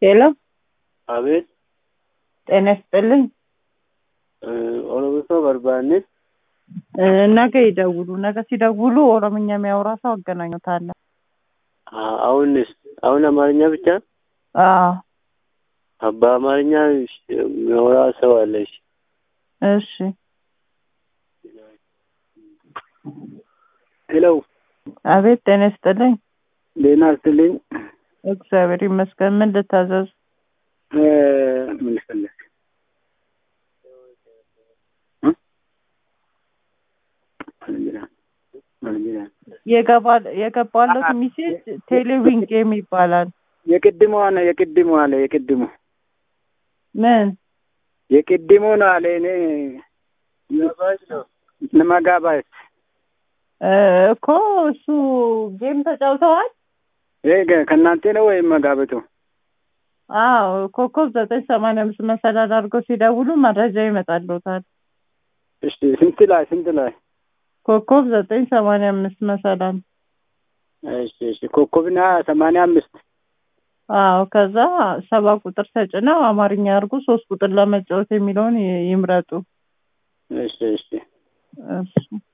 ሄሎ አቤት ጤና ይስጥልኝ። ኦሮሚሶ በርባኔ እ፣ ነገ ይደውሉ። ነገ ሲደውሉ ኦሮምኛ የሚያወራ ሰው አገናኙታለን። አሁንስ አሁን አማርኛ ብቻ አዎ በአማርኛ የሚያወራ ሰው አለሽ? እሺ። ሄሎ አቤት ጤና ይስጥልኝ። ጤና ይስጥልኝ። እግዚአብሔር ይመስገን። ምን ልታዘዝ? እ፣ ምን ፈለግ የገባ- የገባለት ሚሴጅ ቴሌዊን ጌም ይባላል። የቅድሞ አለ የቅድሞ አለ የቅድሞ ምን የቅድሞ ነው አለ እኔ ለማጋባት እ፣ እኮ እሱ ጌም ተጫውተዋል። ይሄ ገ- ከእናንተ ነው ወይም መጋበቱ? አዎ ኮከብ ዘጠኝ ሰማንያ አምስት መሰላል አድርገው ሲደውሉ መረጃ ይመጣልዎታል። እሺ ስንት ላይ ስንት ላይ? ኮከብ ዘጠኝ ሰማንያ አምስት መሰላል እሺ እሺ ኮከብና ሰማንያ አምስት አዎ ከዛ ሰባ ቁጥር ተጭነው አማርኛ አድርጉ ሶስት ቁጥር ለመጫወት የሚለውን ይ- ይምረጡ። እሺ እሺ እሺ